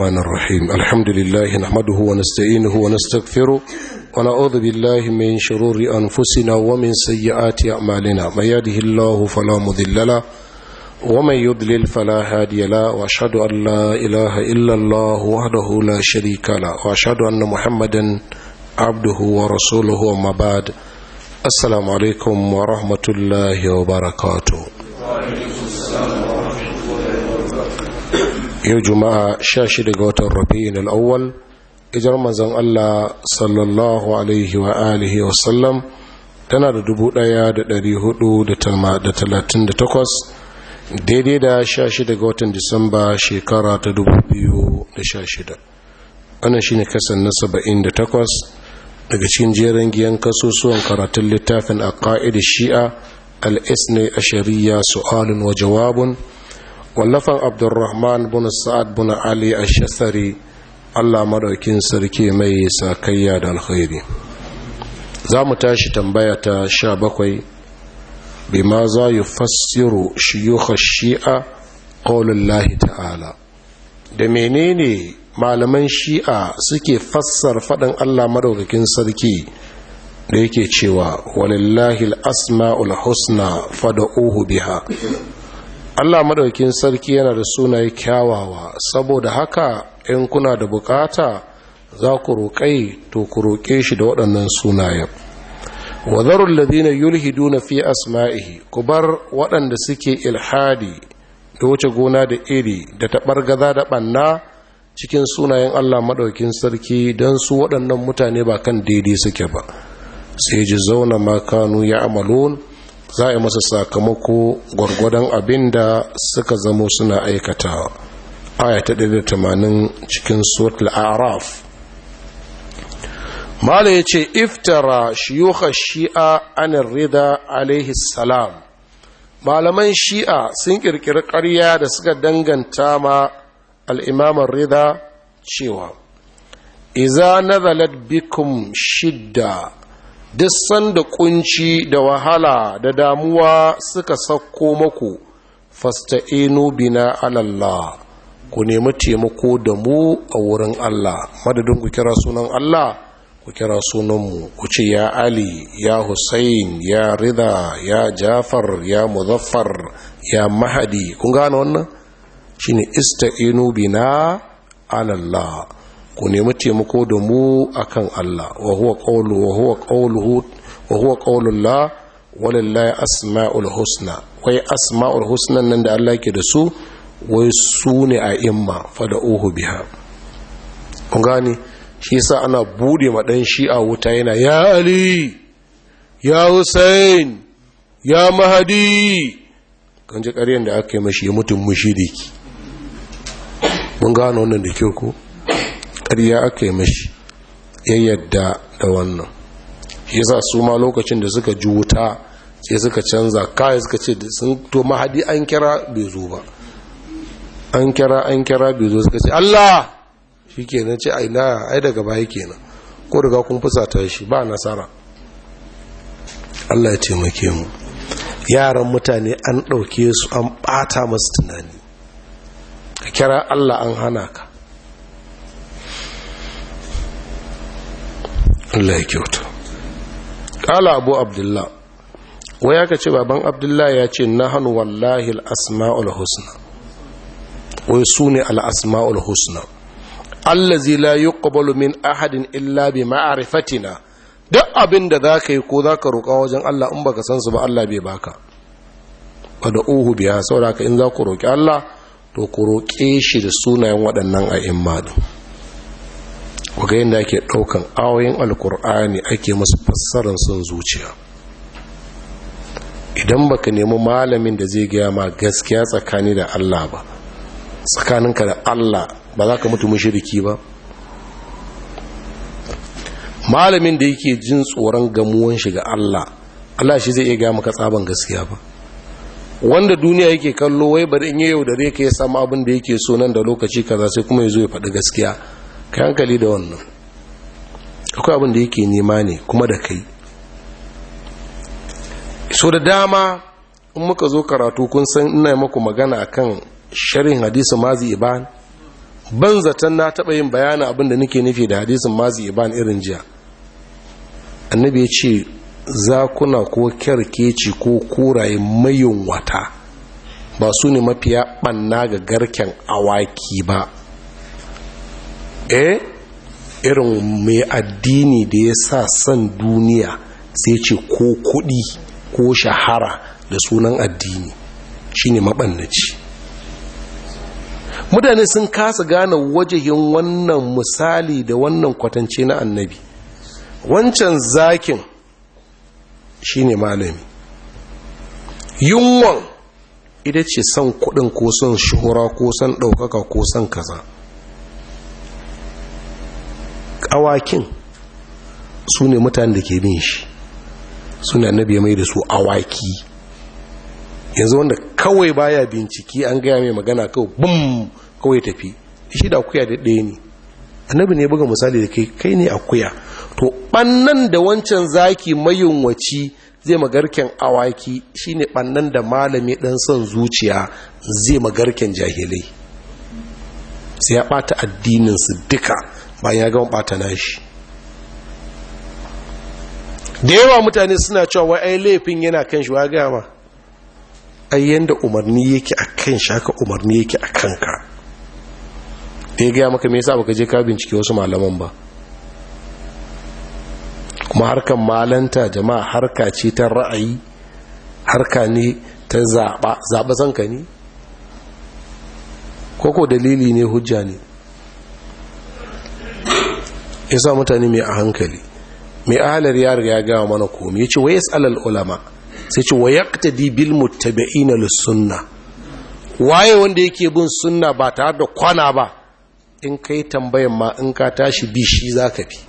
الرحمن الرحيم الحمد لله نحمده ونستعينه ونستغفره ونعوذ بالله من شرور أنفسنا ومن سيئات أعمالنا من يهده الله فلا مضل له ومن يضلل فلا هادي له وأشهد أن لا إله إلا الله وحده لا شريك له وأشهد أن محمدا عبده ورسوله وما بعد السلام عليكم ورحمة الله وبركاته yau juma'a sha shida ga watan rabi'in al'awwal ijar manzan Allah sallallahu alaihi wa alihi wa sallam tana da dubu daya da dari hudu da talatin da takwas daidai da sha shida ga watan disamba shekara ta dubu biyu da sha shida wannan shine kasan na saba'in da takwas daga cikin jerin giyan kasusuwan karatun littafin a ƙa'id shi'a al-isne a shari'a su'alun wa jawabun wallafan abdurrahman bin sa'ad bin ali ash-shasari Allah madaukin sarki mai sakayya da alkhairi za mu tashi tambaya ta sha bakwai bima za yi fassiru shiyukh shi'a qaulullahi ta'ala da menene malaman shi'a suke fassar faɗin Allah madaukakin sarki da yake cewa walillahi al-asma'ul husna fad'uhu biha Allah madaukin sarki yana da sunaye kyawawa saboda haka in kuna da bukata za ku roƙai to ku roƙe shi da waɗannan sunayen wa zarul ladina yulhiduna fi asma'ihi ku bar waɗanda suke ilhadi da wuce gona da iri da taɓargaza da ɓanna cikin sunayen Allah madaukin sarki don su waɗannan mutane ba kan daidai suke ba sai ji zauna makanu ya amalon za a yi masa sakamako gwargwadon abin da suka zamo suna aikatawa aya ta 180 cikin suratul araf mala ya ce iftara shiyuka shi'a anin rida alaihi salam malaman shi'a sun kirkiri ƙarya da suka danganta ma al'imaman rida cewa iza nazalat bikum shidda duk sanda kunci da wahala da damuwa suka sauko maku fasta'inu bina alallah ku nemi taimako da mu a wurin Allah madadin ku kira sunan Allah ku kira sunanmu ku ce ya Ali ya Hussein ya Rida ya Jafar ya Muzaffar ya Mahadi kun gane wannan shine ista'inu bina alallah ku nemi taimako da mu akan Allah wa huwa qawlu wa huwa qawluhu wa huwa qawlullah walillahi asmaul husna wai asmaul husna nan da Allah ke da su wai su ne a imma fada'uhu biha kun gane shi yasa ana bude ma dan shi'a wuta yana ya ali ya husain ya mahadi kan ji ƙaryan da aka yi mashi mutum mushiriki mun gano wannan da kyau ko ƙarya aka yi mashi ya yadda da wannan yasa su ma lokacin da suka ji wuta sai suka canza kawai suka ce sun to mahadi an kira bai zo ba an kira an kira bai zo suka ce Allah shi kenan ce ai na ai daga baya kenan ko daga kun fusata shi ba nasara Allah ya taimake mu yaran mutane an ɗauke su an ɓata masu tunani ka kira Allah an hana ka Allah ya kyauta ƙala abu abdullah wai aka ce baban abdullah ya ce na hannu wallahi al'asma'ul husna wai su ne al'asma'ul husna allazi la yi min ahadin illa bi ma'arifatina duk abin da za ka yi ko za ka roƙa wajen Allah in baka san su ba Allah bai baka ba da uhu biya saboda in za ku roƙi Allah to ku roƙe shi da sunayen waɗannan a'imma din ga yadda ake ɗaukan awoyin alkur'ani ake masu fassarar son zuciya idan baka nemi malamin da zai gaya ma gaskiya tsakani da Allah ba tsakaninka da Allah ba za ka mutu mushriki ba malamin da yake jin tsoron gamuwan shi ga Allah Allah shi zai iya gaya maka tsaban gaskiya ba wanda duniya yake kallo wai bari in yi yau da ka ya samu abin da yake so nan da lokaci kaza sai kuma ya zo ya faɗi gaskiya ka hankali da wannan akwai abin da yake nema ne kuma da kai so da dama in muka zo karatu kun san ina maku magana akan sharhin hadisi mazi iban ban zaton na taɓa yin bayanin abin da nake nufi da hadisin mazi iban irin jiya annabi ya ce zakuna ko kyarkeci ko kuraye mayun wata ba su ne mafiya ɓanna ga garken awaki ba eh irin mai addini da ya sa son duniya sai ce ko kuɗi ko shahara da sunan addini shine maɓannaci mutane sun kasa gane wajahin wannan misali da wannan kwatance na annabi wancan zakin shine malami yunwan ita ce son kudin ko son shuhura ko son ɗaukaka ko son kaza awakin su ne mutane da ke bin shi su ne annabi ya mai da su awaki yanzu wanda kawai baya binciki an gaya mai magana kawai bum kawai tafi shi da akuya da ɗaya ne annabi ne buga misali da kai kai ne akuya to ɓannan da wancan zaki mayunwaci zai magarken awaki shine ɓannan da malami ɗan son zuciya zai magarken jahilai sai ya ɓata addininsu duka bayan ya gama ɓata nashi da yawa mutane suna cewa wai ai laifin yana kan shi wa gaya ma ai yanda umarni yake a kan shi haka umarni yake a kanka da ya gaya maka me yasa baka je ka bincike wasu malaman ba kuma harkan malanta jama'a harka ce ta ra'ayi harka ne ta zaɓa zaɓa zanka ne koko dalili ne hujja ne yasa mutane mai a hankali mai ahalar ya riga ya gawa mana komi ya ce wa yas'alal ulama sai ce wa yaqtadi bil muttabi'ina lis sunna waye wanda yake bin sunna ba tare da kwana ba in kai tambayan ma in ka tashi bi shi zaka bi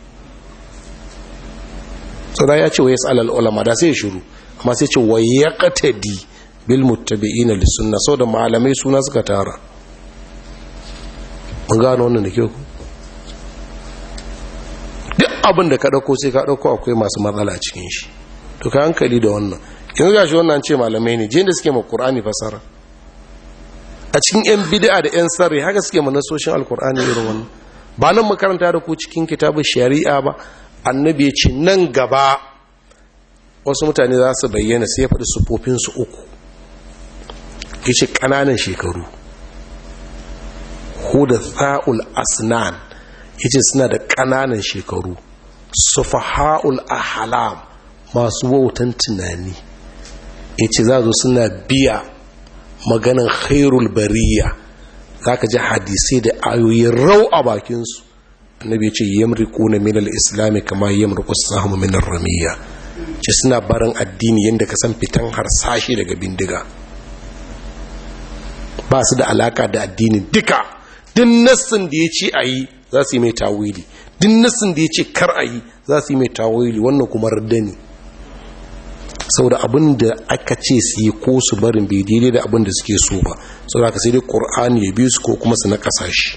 sada ya ce wa yas'alal ulama da sai ya shiru amma sai ce wa yaqtadi bil muttabi'ina lis sunna da malamai suna suka tara mun gano wannan da kyau duk abin da ka ɗauko sai ka ɗauko akwai masu matsala cikin shi to ka hankali da wannan yanzu ga shi wannan ce malamai ne jin da suke ma ƙur'ani fasara a cikin yan bid'a da yan sarri haka suke ma nasoshin alƙur'ani irin wannan ba nan makaranta da ku cikin kitabun shari'a ba annabi ya ce nan gaba wasu mutane za su bayyana sai ya faɗi sufofinsu uku ya ce ƙananan shekaru huda sa'ul asnan yace suna da ƙananan shekaru sufaha'ul ahlam masu wautan tunani yace za zo suna biya maganan khairul bariya zaka ji hadisi da ayoyi rau a bakinsu annabi yace yamriquna min al-islam kama yamriqu as-sahmu min ar-ramiya ce suna barin addini yanda ka san fitan harsashi daga bindiga ba su da alaka da addini duka din nassin da ya ce a yi za su yi mai tawili din nassin da ya ce kar a yi za su yi mai tawili wannan kuma radda ne saboda abin da aka ce su yi ko su barin bai daidai da abin da suke so ba saboda ka sai dai ƙur'ani ya biyu su ko kuma su na ƙasashe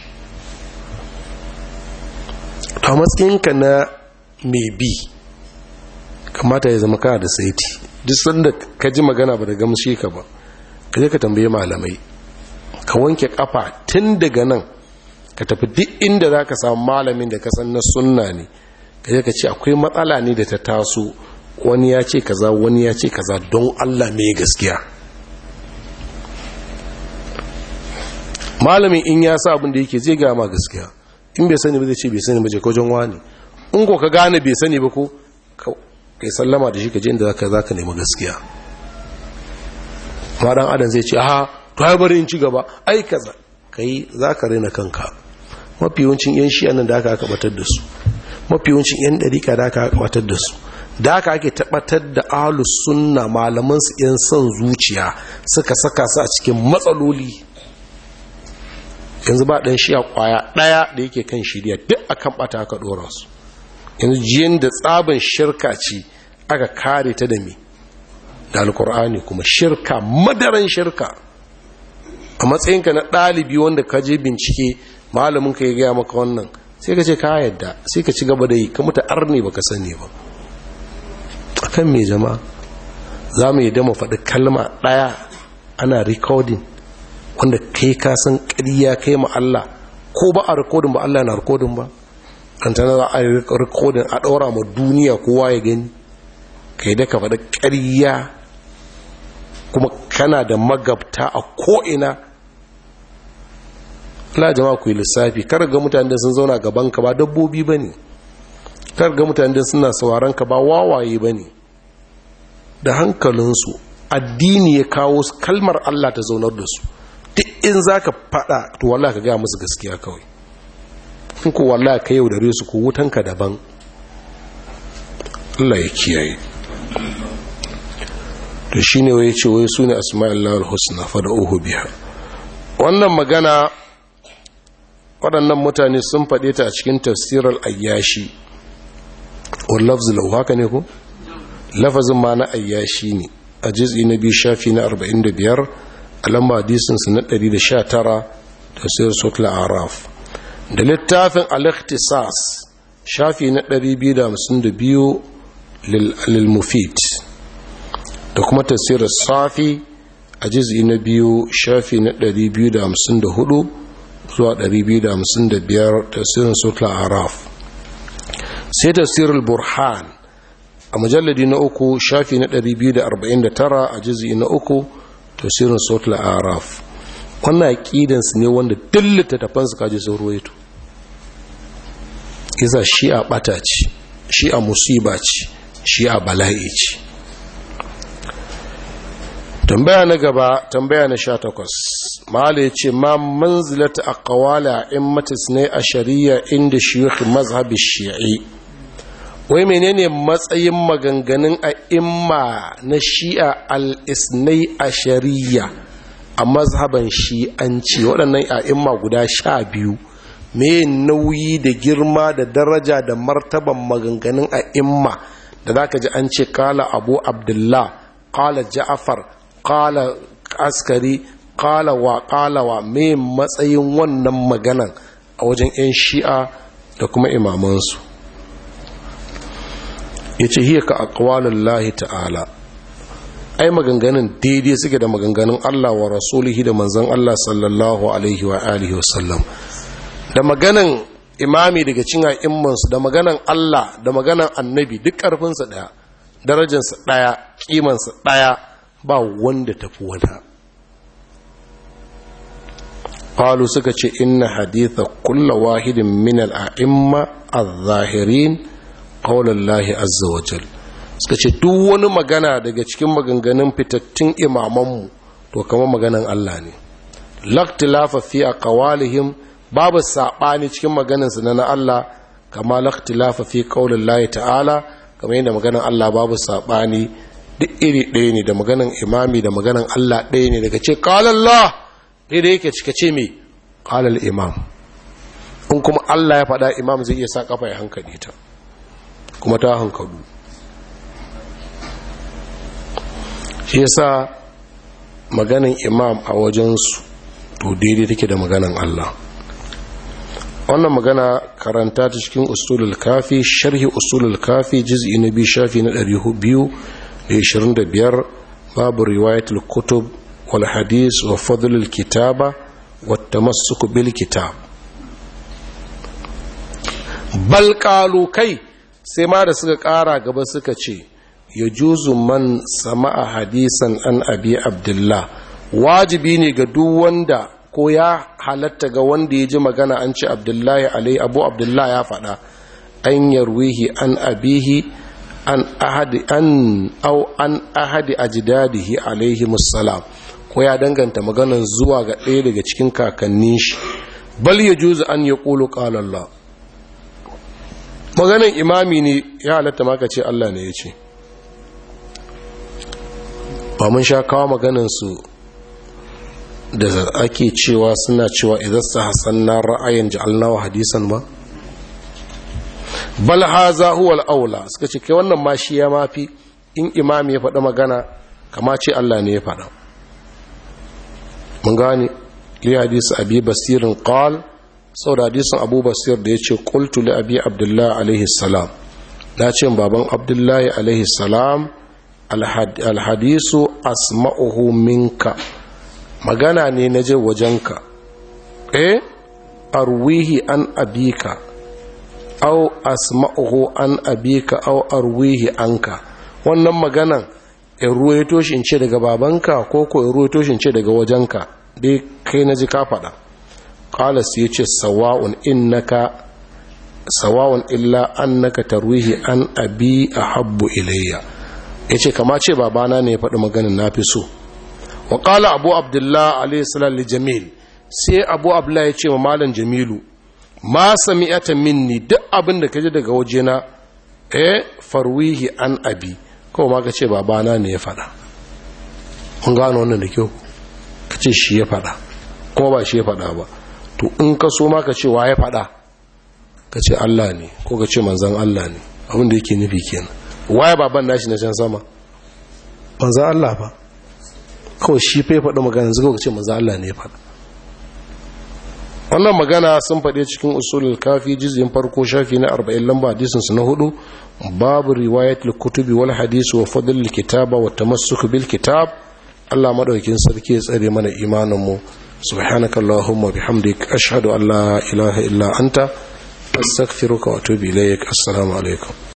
to matsayinka na mai bi kamata ya zama kana da saiti duk sanda ka ji magana ba da gamshe ka ba ka je ka tambaye malamai ka wanke kafa tun daga nan ka tafi duk inda za ka samu malamin da ka san na sunna ne ka je ka ce akwai matsala ne da ta taso wani ya ce kaza wani ya ce kaza don Allah mai gaskiya malamin in ya sa abin da yake zai gama gaskiya in bai sani ba zai ce bai sani ba je kawai wani in ko ka gane bai sani ba ko kai sallama da shi ka je inda zaka zaka nemi gaskiya ma dan adam zai ce aha to ai bari in ci gaba ai kaza kai zaka rena kanka mafi yawancin yan shi nan da aka aka batar da su mafi yawancin yan dariƙa da aka aka batar da su da aka ake tabbatar da ahlus sunna malaman su yan son zuciya suka saka su a cikin matsaloli yanzu ba dan shi a kwaya daya da yake kan shirya duk akan bata aka dora su yanzu jiyan da tsaban shirka ce aka kare ta da me da alkur'ani kuma shirka madaran shirka a matsayinka na ɗalibi wanda ka je bincike malamin ka ya gaya maka wannan sai ka ce ka yadda sai ka ci gaba da yi ka mutu arne baka sani ba akan me jama'a za mu yi dama faɗi kalma ɗaya ana recording wanda kai ka san ƙarya kai ma Allah ko ba a rikodin ba Allah na rikodin ba an tana za a rikodin a ɗaura ma duniya kowa ya gani kai da ka faɗa ƙarya kuma kana da magabta a ko'ina Allah jama'a ku yi lissafi kar ga mutane da sun zauna gaban ka ba dabbobi ba ne kar ga mutane da suna sauraron ka ba wawaye ba ne da hankalinsu addini ya kawo kalmar Allah ta zaunar da su duk in za ka faɗa to wallah ka gaya musu gaskiya kawai in ku wallah ka yau da su ku wutanka daban Allah ya kiyaye to shi ne wai ce wai su ne asma'illah al-husna fada uhu biya wannan magana waɗannan mutane sun faɗe ta a cikin tafsirar ayyashi wallafzi lau haka ne ku lafazin ma na ayyashi ne a jiz'i na biyu shafi na 45 a lamba hadisinsu na 119 tafsirar sotla araf da littafin al-ikhtisas shafi na 252 lil-mufid da kuma tafsirar safi a jiz'i na biyu shafi na 254 zuwa 255 tafsirin sotla araf sai tafsirar burhan a mujalladi na uku shafi na 249 a jizi na uku tafsirin sotla araf wannan aƙidansu ne wanda dillita tafansu kaji sun ruwaito isa shi a ɓata ce shi a musiba ce shi a bala'i ce tambaya na gaba tambaya na sha takwas mahala ya ce ma manzilata a kawala in matis ne a shari'a inda shi mazhabi shi'i wai menene matsayin maganganun a imma na shi'a al-isnai a shari'a a mazhaban shi'anci waɗannan a imma guda sha biyu me nauyi da girma da daraja da martaban maganganun a imma da za ka ji an ce kala abu abdullah kala ja'afar kala askari kala wa kala wa me matsayin wannan maganan a wajen 'yan shi'a da kuma imamansu ya ce hiya ka akwalin lahi ta'ala ai maganganun daidai suke da maganganun Allah wa rasulihi da manzan Allah sallallahu alaihi wa alihi wasallam da maganan imami daga cin a'immansu da maganan Allah da maganan annabi duk ƙarfinsa ɗaya darajarsa ɗaya ƙimansa ɗaya ba wanda tafi wata qalu suka ce inna haditha kulla wahidin min al-a'imma adh-dhahirin qaulallahi azza wa jal suka ce duk wani magana daga cikin maganganun fitattun imamanmu to kamar maganan Allah ne laktilafa fi aqwalihim babu sabani cikin maganansu na Allah kama laktilafa fi qaulallahi ta'ala kamar yadda maganan Allah babu sabani duk iri ɗaya ne da maganan imami da maganan Allah ɗaya ne daga ce qala Allah dai da yake cika ce me qala imam in kuma Allah ya faɗa imam zai iya sa kafa ya hankali ta kuma ta hankalu shi yasa maganin imam a wajensu to daidai take da maganin Allah wannan magana karanta ta cikin usulul kafi sharhi usulul kafi juz'i na biyu shafi na 225 babu riwayatul kutub wal hadis wa fadlul kitaba wa tamassuk bil kitab bal qalu kai sai ma da suka ƙara gaba suka ce ya juzu man sama'a hadisan an abi abdullah wajibi ne ga duk wanda ko ya halatta ga wanda ya ji magana an ce abdullahi alai abu abdullah ya faɗa an yarwihi an abihi an ahadi an au an ahadi ajdadihi alaihi musallam ko ya danganta maganan zuwa ga ɗaya daga cikin kakannin shi bal ya juzu an ya ƙulu ƙalallah maganin imami ne ya halatta maka ce Allah ne ya ce ba mun sha kawo maganinsu da ake cewa suna cewa idan su hasan na ra'ayin ja'alnawa hadisan ba bal haza huwa al-aula suka ce kai wannan ma shi ya mafi in imami ya faɗa magana kama ce Allah ne ya faɗa mun gane li hadisi abi basirin qal sau da hadisin abu basir da ya ce kultu li abi abdullahi alaihi salam na ce baban abdullahi alaihi salam alhadisu asma'uhu minka magana ne na je wajenka eh arwihi an abika au asma'uhu an abika au arwihi anka wannan maganan in ruwaito shi in ce daga babanka ko ko in ruwaito shi in ce daga wajenka dai kai na ji ka faɗa qala sai ya ce sawa'un innaka sawa'un illa annaka tarwihi an abi ahabbu ilayya yace kama ce babana ne ya faɗi maganin nafi so wa qala abu abdullah alayhi salam li jamil sai abu abdullah ya ce wa malam jamilu ma sami'ata minni duk abin da kaji daga wajena eh farwihi an abi kawai ma ka ce babana ne ya faɗa kun gano wannan da kyau ka ce shi ya faɗa kuma ba shi ya faɗa ba to in ka so ma ka ce wa ya faɗa ka ce Allah ne ko ka ce manzan Allah ne abin da yake nufi kenan waye baban nashi na can sama manzan Allah ba kawai shi fa ya faɗi magana zai ka ce manzan Allah ne ya faɗa wannan magana sun faɗe cikin usulul kafi jizyin farko shafi na 40 lamba hadisin su na hudu babu riwayat kutubi wal hadisi wa fadl kitaba wa tamassuk bil kitab Allah madaukin sarki ya tsare mana imanin mu subhanakallahumma bihamdik ashhadu an la ilaha illa anta astaghfiruka wa atubu ilaik assalamu alaikum